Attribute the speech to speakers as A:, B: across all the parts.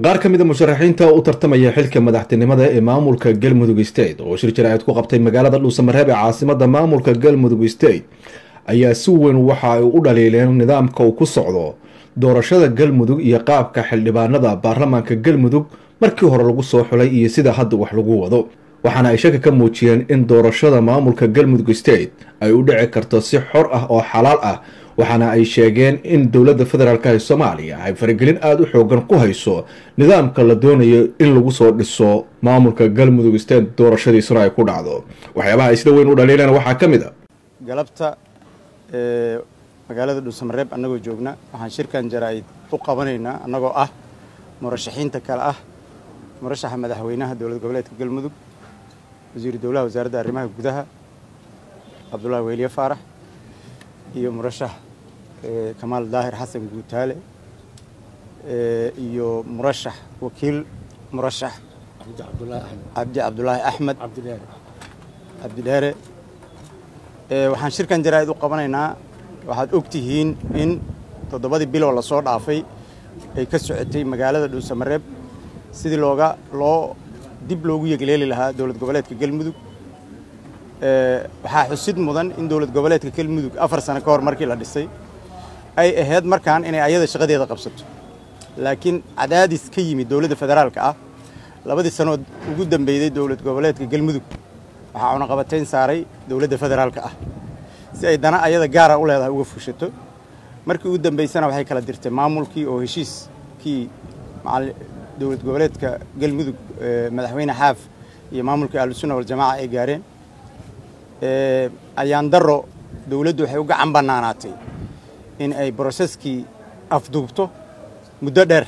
A: qaar ka mida musharaxiinta u tartamaya xilka madaxtinimada ee maamulka galmudug state oo shir jaraa'id ku qabtay magaalada dhuusamareeb ee caasimada maamulka galmudug state ayaa si weyn waxa ay u dhaliileen nidaamka uu ku socdo doorashada galmudug iyo qaabka xildhibaanada baarlamaanka galmudug markii hore lagu soo xulay iyo sida hadda wax lagu wado waxaana ay shaki ka muujiyeen in doorashada maamulka galmudug state ay u dhici karto si xor ah oo xalaal ah waxaana ay sheegeen in dowladda federaalk ee soomaaliya ay faragelin aada u xoogan ku hayso nidaamka la doonayo in lagu soo dhiso maamulka galmudug state doorashadiisuna ay ku dhacdo waxyaabaha ay sida weyn u dhaliileen waxaa ka mid a
B: galabta magaalada dhuusamareeb annagoo joogna waxaan shirkan jaraa'id u qabanaynaa annagoo ah murashaxiinta kale ah murashaxa madaxweynaha dowlad goboleedka galmudug wasiiru dowlaha wasaaradda arrimaha gudaha cabdullaahi weliye faarax iyo murashax kamaal daahir xasan guutaale iyo murashax wakiil murashax cabdi cabdulaahi axmed cabdidheere waxaan shirkan jaraa'id u qabanaynaa waxaad og tihiin in toddobadii biloo lasoo dhaafay ay ka socotay magaalada dhuusamareeb sidii looga loo dib loogu yegleeli lahaa dowlad goboleedka galmudug waxaa xusid mudan in dowlad goboleedka galmudug afar sano ka hor markii la dhisay ay ahayd markaan inay ayada shaqadeeda qabsato laakiin cadaadis ka yimid dowladda federaalka ah labadii sanood ugu dambeyday dowlad goboleedka galmudug waxaa cunaqabatayn saaray dowladda federaalka ah si ay dana ayada gaara u leedahay uga fushato markii ugu dambaysana waxay kala dirtay maamulkii oo heshiiskii dowlad goboleedka galmudug madaxweyne xaaf iyo maamulkii ahlusunna waljamaaca ay gaareen ayaan daro dowladdu waxay u gacan bannaanaatay in ay broseskii afduubto muddo dheer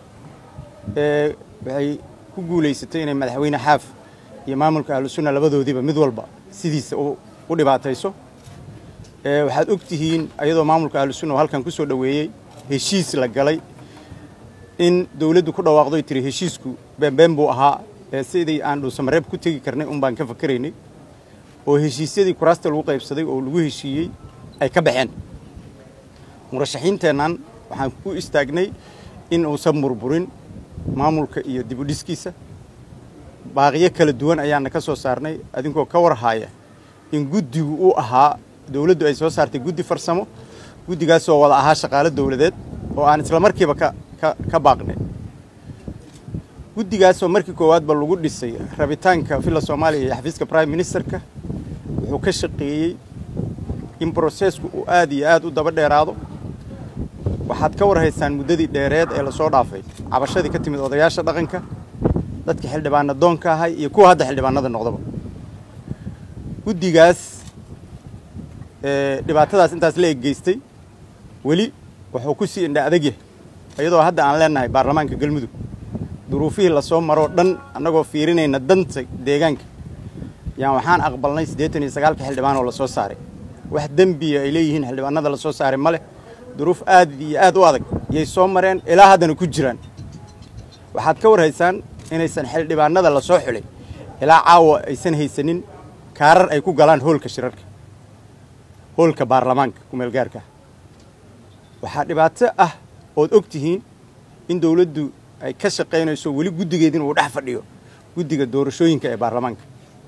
B: waxay ku guulaysatay inay madaxweyne xaaf iyo maamulka ahlusunna labadoodiiba mid walba sidiisa u dhibaatayso waxaad og tihiin ayadoo maamulka ahlusunna oo halkan ku soo dhoweeyey heshiis la galay in dowladdu ku dhawaaqdoy tiri heshiisku beenbeen buu ahaa ee sidii aan dhuusamareeb ku tegi karnay un baan ka fakaraynay oo heshiisyadii kuraasta lagu qaybsaday oo lagu heshiiyey ay ka baxeen murashaxiinteennan waxaan ku istaagnay in uusan burburin maamulka iyo dibudhiskiisa baaqiyo kala duwan ayaana ka soo saarnay adinkoo ka warhaaya in guddigu uu ahaa dowladdu ay soo saartay guddi farsamo guddigaasoo wada ahaa shaqaalo dowladeed oo aan isla markiiba ka ka baaqnay guddigaasoo markii koowaadba lagu dhisay rabitaanka villa soomaaliya iyo xafiiska prime ministerka wuxuu ka shaqeeyey in brosesku uu aad iyo aad u daba dheeraado waxaad ka warhaysaan muddadii dheereed ee lasoo dhaafay cabashadii ka timid odayaasha dhaqanka dadka xildhibaana doonka ahay iyo kuwa hadda xildhibaanada noqdaba guddigaas dhibaatadaas intaas la eggeystay weli wuxuu ku sii indha adagyahay iyadoo hadda aan leenahay baarlamaanka galmudug duruufihii lasoo maroo dhan annagoo fiirinayna danta deegaanka yaan waxaan aqbalnay siddeetan iyo sagaalka xildhibaan oo lasoo saaray wax dembiya ay leeyihiin xildhibaanada lasoo saaray ma leh duruuf aad iyo aad u adag yay soo mareen ilaa haddana ku jiraan waxaad ka warhaysaan inaysan xildhibaanada lasoo xulay ilaa caawa aysan haysanin kaarar ay ku galaan hoolka shirarka hoolka baarlamaanka kumeelgaarka waxaa dhibaato ah ood og tihiin in dowladdu ay ka shaqaynayso weli guddigeed inuu dhex fadhiyo guddiga doorashooyinka ee baarlamaanka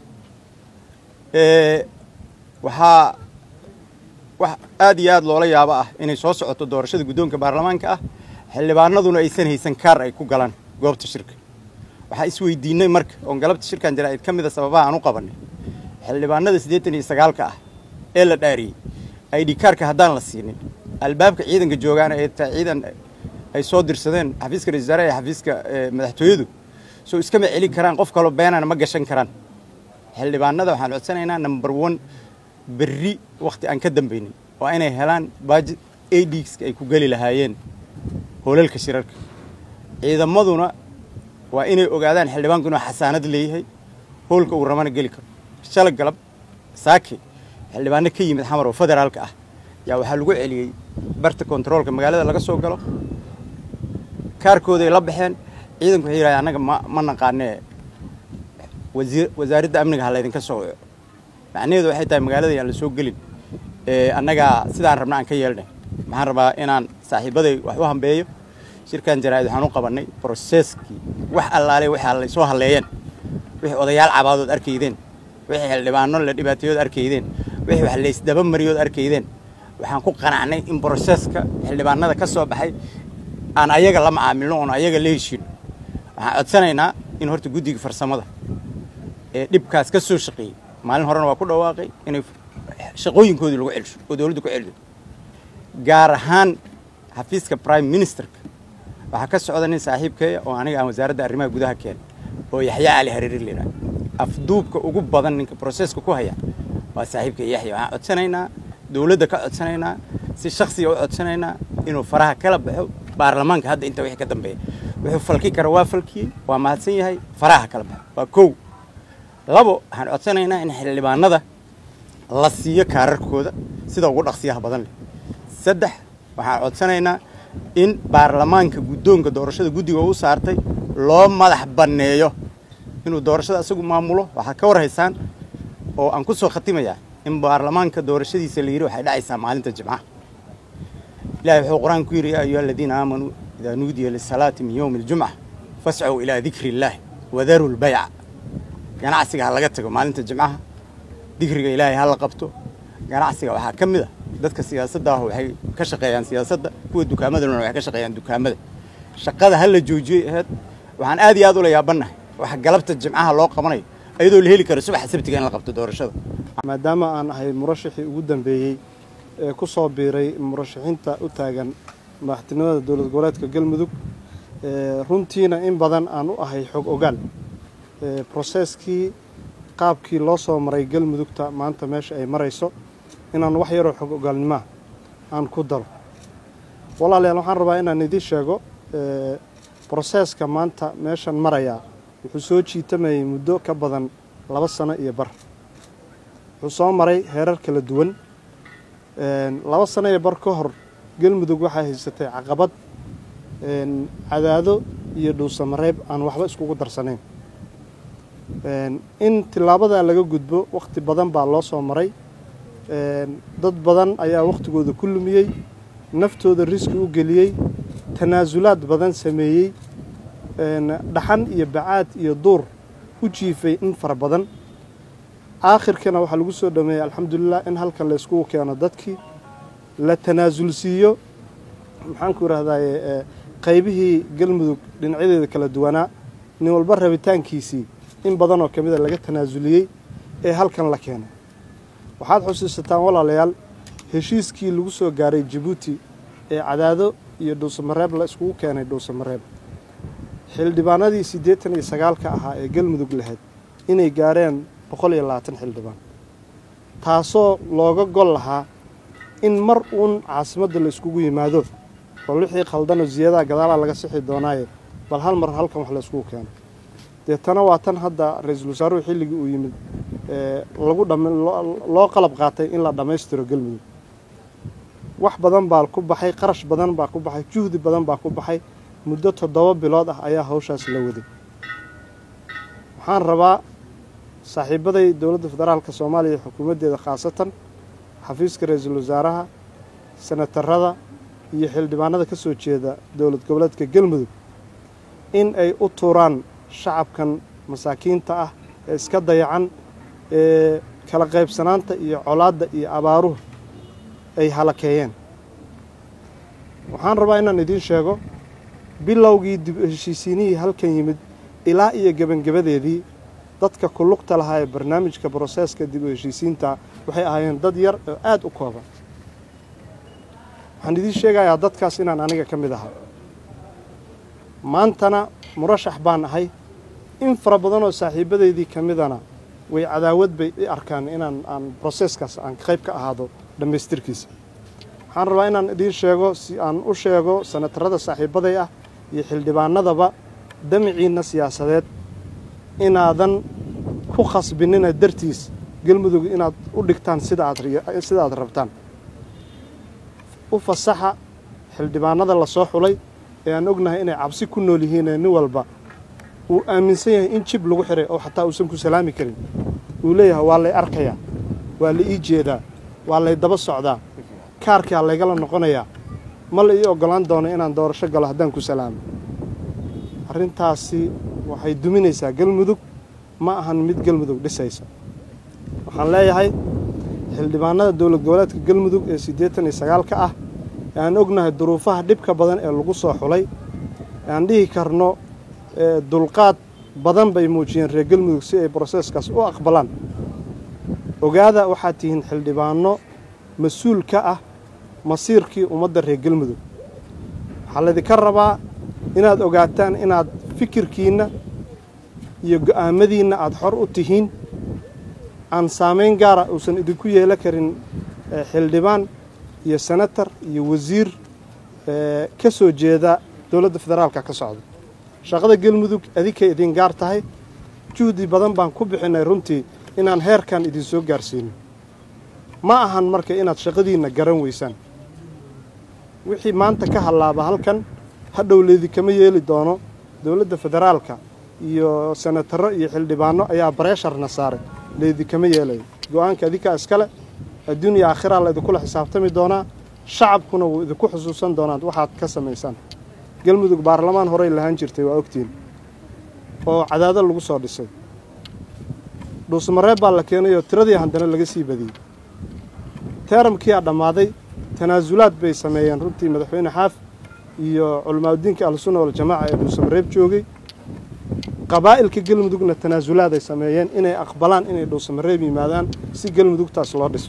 B: waxaa wax aad iyo aad loola yaabo ah inay soo socoto doorashada guddoonka baarlamaanka ah xildhibaanaduna aysan haysan kaar ay ku galaan goobta shirka waxaa isweydiinay marka oon galabta shirkan jaraa'id ka mida sababaha aan u qabannay xildhibaanada siddeetan iyo sagaalka ah ee la dhaariyey id kaarka haddaan la siinin albaabka ciidanka joogaana ee taa ciidan ay soo dirsadeen xafiiska ra-isul wasaaraha iyo xafiiska madaxtooyadu soo iskama celin karaan qof kaloo beenana ma gashan karaan xildhibaanada waxaan codsanaynaa number one berri wakhti aan ka dambaynin waa inay helaan baajid adska ay ku geli lahaayeen hoolalka shirarka ciidamaduna waa inay ogaadaan xildhibaanku inuu xasaanad leeyahay hoolka uu rabana geli karo shala galab saake xildhibaano ka yimid xamar oo federaalka ah yaa waxaa lagu celiyey barta kontaroolka magaalada laga soo galo kaarkooday la baxeen ciidanku waxay yidhahdeen annaga ma ma naqaanee wasiir wasaaradda amniga ha laydinka soo waco macnaheedu waxay tahay magaalada yaan la soo gelin annagaa sidaan rabna aan ka yeelnay maxaan rabaa inaan saaxiibaday wax u hambeeyo shirkan jaraa'id waxaan u qabannay broseskii wax allaale waxaa la soo halleeyeen wixii odayaal cabaadood arkaydeen wixii xildhibaano la dhibaateeyood arkaydeen wixii wax laysdaba mariyood arkaydeen waxaan ku qanacnay in broseska xildhibaanada ka soo baxay aan ayaga la macaamilno oon ayaga la heshiino waxaan codsanaynaa in horta guddiga farsamada ee dhibkaas ka soo shaqeeyey maalin horena waa ku dhawaaqay inay shaqooyinkoodii lagu celsho oo dowladdu ku celiso gaar ahaan xafiiska prime ministerka waxaa ka socda nin saaxiibkeeya oo aniga aan wasaaradda arrimaha gudaha keenay oo yaxya cali hariiri la yidhaha afduubka ugu badan ninka broseska ku haya waa saaxiibka yaxya waxaan codsanaynaa dowladda ka codsanaynaa si shaksiga u codsanaynaa inuu faraha kala baxo baarlamaanka hadda inta wixii ka dambeeya wuxuu falki kara waa falkiyey waa mahadsan yahay faraha kala baxo waa kow labo waxaan codsanaynaa in xildhibaanada la siiyo kaararkooda sida ugu dhaqsiyaha badan leh saddex waxaan codsanaynaa in baarlamaanka guddoonka doorashada guddiga u saartay loo madax banneeyo inuu doorashada isagu maamulo waxaa ka war haysaan oo aan ku soo khatimayaa in baarlamaanka doorashadiisa la yidhi waxay dhacaysaa maalinta jimcaha ilahi wuxuu qur-aan ku yidhi yaa ayuha aladiina aamanuu idaa nuudiya lisalaati min yowmi aljumca fascow ilaa dikri illaahi wadaru lbayca ganacsiga ha laga tago maalinta jimcaha dikriga ilaahay ha la qabto ganacsiga waxaa ka mid a dadka siyaasadda ah waxay ka shaqeeyaan siyaasadda kuwa dukaamadana waxay ka shaqeeyaan dukaamada shaqada ha la joojiyey aheyd waxaan aad iyo aad ula yaabannahay waxa galabta jimcaha loo qabanayo iyadoo la heli karo subaxa sabtiga in la qabto doorashada
C: maadaama aan ahay murashaxii ugu dambeeyey ee ku soo biiray murashaxiinta u taagan madaxtinimada dowlad goboleedka galmudug runtiina in badan aan u ahay xog ogaal broseskii qaabkii loo soo maray galmudugta maanta meesha ay marayso inaan wax yaroo xog ogaalnimaa aan ku daro walaalayaal waxaan rabaa inaan idiin sheego broseska maanta meeshan marayaa wuxuu soo jiitamayay muddo ka badan laba sano iyo bar wuxuu soo maray heerar kala duwan laba sano iyo bar ka hor galmudug waxaa haysatay caqabad cadaado iyo dhuusamareeb aan waxba iskugu darsanayn in tilaabadaa laga gudbo wakhti badan baa loo soo maray dad badan ayaa wakhtigooda ku lumiyey naftooda riski u geliyey tanaasulaad badan sameeyey dhaxan iyo bacaad iyo duur u jiifay in fara badan aakhirkana waxaa lagu soo dhameeyey alxamdulilah in halkan la yskugu keeno dadkii la tanaasulsiiyo maxaanku idhahdaye qaybihii galmudug dhinacyadeeda kala duwanaa nin walba rabitaankiisii in badan oo ka mida laga tanaasuliyey ee halkan la keenay waxaad xusuusataan walaalayaal heshiiskii lagu soo gaaray jabuuti ee cadaado iyo dhuusamareeb la iskugu keenay dhuusamareeb xildhibaanadii siddeetan iyo sagaalka ahaa ee galmudug lahayd inay gaareen boqol iyo labaatan xildhibaan taasoo looga gol lahaa in mar uun caasimadda la iskugu yimaado oo wixii khaldanoo ziyadaha gadaalaa laga sixi doonaaye bal hal mar halkan wax la iskugu keeno deetana waa tan hadda ra-iisul wasaaruhu xilligii uu yimid lagu loo qalab qaatay in la dhammaystiro galmudug wax badan baa ku baxay qarash badan baa ku baxay juhdi badan baa ku baxay muddo toddoba bilood ah ayaa hawshaas la waday waxaan rabaa saaxiibaday dowladda federaalka soomaaliya xukuumaddeeda khaasatan xafiiska ra-iisul wasaaraha senatarada iyo xildhibaanada ka soo jeeda dowlad goboleedka galmudug in ay u tuuraan shacabkan masaakiinta ah ee iska dayacan ee kala qaybsanaanta iyo colaadda iyo abaaruhu ay halakeeyeen waxaan rabaa inaan idiin sheego bilowgii dib heshiisiinihii halkan yimid ilaa iyo gebangebadeedii dadka kulugta lahaa ee barnaamijka broseeska dib u heshiisiinta waxay ahaayeen dad yar oo aada u kooban waxaan idiin sheegayaa dadkaas inaan aniga ka mid ahaa maantana murashax baan ahay in fara badan oo saaxiibadeydii ka midana way cadaawad bay i arkaan inaan aan broseeskaas aan qayb ka ahaado dhammaystirkiisa waxaan rabaa inaan idiin sheego si aan u sheego sanatarada saaxiibaday ah iyo xildhibaanadaba damiciinna siyaasadeed inaadan ku khasbinina dartiis galmudug inaad u dhigtaan sida aad aad rabtaan u fasaxa xildhibaanada la soo xulay ee aan ognahay inay cabsi ku nool yihiinee nin walba uu aaminsan yahay in jib lagu xiray oo xataa uusan ku salaami karin uu leeyahay waa lay arkayaa waa la ii jeedaa waa lay daba socdaa kaarkaa laygala noqonayaa ma la ii oggolaan doono inaan doorasho galo haddaan ku salaamo arrintaasi waxay duminaysaa galmudug ma ahan mid galmudug dhisaysa waxaan leeyahay xildhibaanada dowlad goboleedka galmudug ee siddeetan iyo sagaalka ah ee aan ognahay duruufaha dhibka badan ee lagu soo xulay ee aan dhihi karno dulqaad badan bay muujiyeen reer galmudug si ay broseeskaas u aqbalaan ogaada waxaad tihiin xildhibaano mas-uul ka ah masiirkii ummadda reer galmudug waxaa laydinka rabaa inaad ogaataan inaad fikirkiinna iyo go'aamadiinna aada xor u tihiin aan saamayn gaara uusan idinku yeelan karin xildhibaan iyo senatar iyo wasiir ka soo jeeda dowladda federaalka ka socda shaqada galmudug adinkay idin gaar tahay juhdi badan baan ku bixinay runtii inaan heerkan idin soo gaarsiino ma ahan marka inaad shaqadiinna garan weysaan wixii maanta ka hallaaba halkan hadhow laydinkama yeeli doono dowladda federaalka iyo senataro iyo xildhibaano ayaa bareesharna saaray laydinkama yeelayo go-aanka adinkaa iskale adduun iyo aakhiraa laydinkula xisaabtami doonaa shacabkuna wuu idinku xusuusan doonaa waxaad ka samaysaan galmudug baarlamaan horey lahaan jirtay waa ogtiin oo cadaado lagu soo dhisay dhuusmareeb baa la keenay oo tiradii haddana laga sii badiyey teeramkiiaa dhammaaday tanaasulaad bay sameeyeen runtii madaxweyne xaaf iyo culamaauddiinka ahlusunna waljamaaca ee dhuusamareeb joogay qabaa'ilka galmudugna tanaasulaad ay sameeyeen inay aqbalaan inay dhuusamareeb yimaadaan si galmudugtaas loo dhiso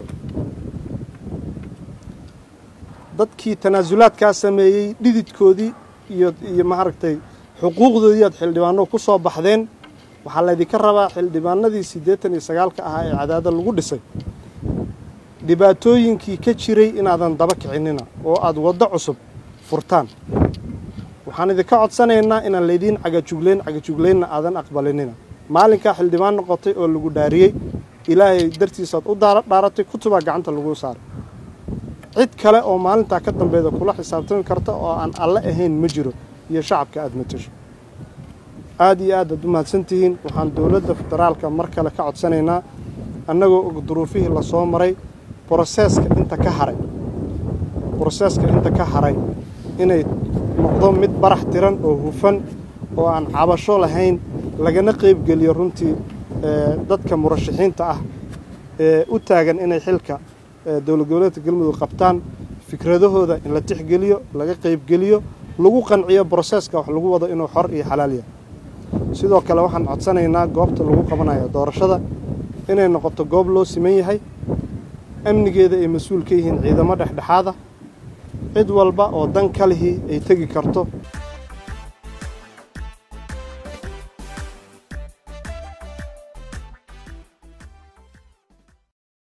C: dadkii tanaasulaadkaa sameeyey dhididkoodii iyo iyo maaragtay xuquuqdoodii aad xildhibaano ku soo baxdeen waxaa laydinka rabaa xildhibaanadii siddeetan iyo sagaalka ahaa ee cadaada lagu dhisay dhibaatooyinkii ka jiray inaadan daba kicinina oo aad waddo cusub furtaan waxaan idinka codsanaynaa inaan laydiin cagajuglayn cagajuglaynna aadan aqbalinina maalinkaa xildhibaan noqotay oo lagu dhaariyey ilaahay dartiisaad u dhaaratay kutubaa gacanta lagu saaray cid kale oo maalintaa ka dambeeda kula xisaabtami karta oo aan alle ahayn ma jiro iyo shacabka aada matasho aada iyo aad aad u mahadsantihiin waxaan dowladda federaalka mar kale ka codsanaynaa annagoo og duruufihii lasoo maray broseeska inta ka haray broseeska inta ka haray inay noqdo mid barax tiran oo hufan oo aan cabasho lahayn lagana qaybgeliyo runtii dadka murashaxiinta ah ee u taagan inay xilka dowlad goboleedka galmudug qabtaan fikradahooda in la tixgeliyo laga qaybgeliyo lagu qanciyo broseeska wax lagu wado inuu xor iyo xalaal yahay sidoo kale waxaan codsanaynaa goobta lagu qabanayo doorashada inay noqoto goob loo siman yahay amnigeeda ay mas-uul ka yihiin ciidamo dhexdhexaada cid walba oo dan ka lihii ay tegi karto